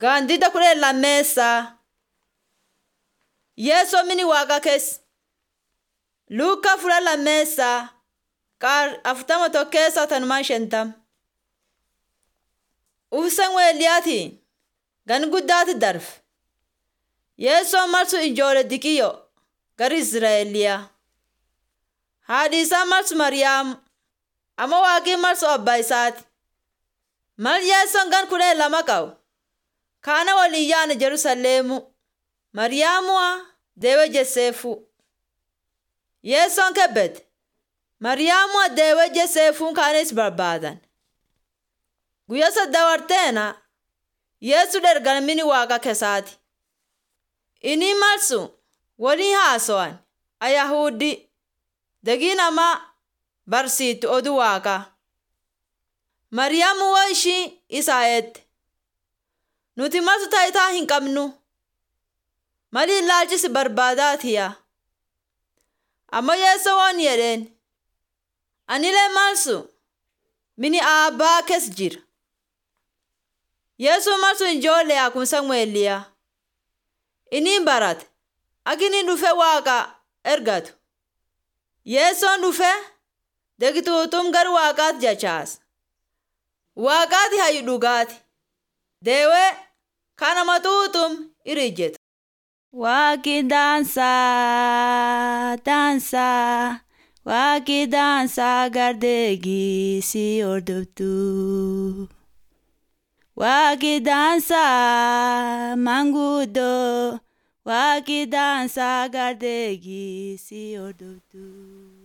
Gaandida kudha lammeessaa. Yeesoo mini waaqa keessa. Luukaa fula lammeessaa. Qaar afurtama tokkeessaa tanumaa shantama. Ufsan weelliyaati. Gan guddaati darbe. Yeesoo marsu ijoollee diqiyyoo gara Izraa'eliyaa. Haadhi isaa marsu Mariyaamu. Amma waaqii marsu abbaa isaati. Mal yeessoon gan kudha lama qabu. Kaana waliin yaana Jerusalemu. Mariyaamuwa deewe jesseefu. Yeessoon kebbete. Mariyaamuwa deewe jesseefuun kaanis barbaadan. Guyyaa saddawarteena Yeesu dhergan mini waaqa keessaati. Inni marsu waliin haasawan Ayahudi dagii nama barsiitu oduu waaqaa. Mariyaamu waa ishii isaa eette. Nuti marsu taayitaa hin qabnu. Mali ilaalchisi barbaadaatiya. Amma yeessoo waan jedheen. Anilee marsu mini aabbaa keessa jira. Yeesoo marsu ijoollee akkuma Samu'eeliyaa. Inni barate. Akini dhufe waaqa ergatu. Yeessoon dhufe degituutum gara waaqaatti jachaasa. Waaqaati hayyu dhugaati. Deewee kana matuutum irijjetu. Waaqi daansaa daansaa waaqi daansaa gardeegii si hordoftu. Waaqi daansaa manguddoo waaqi daansaa gardeegii si hordoftu.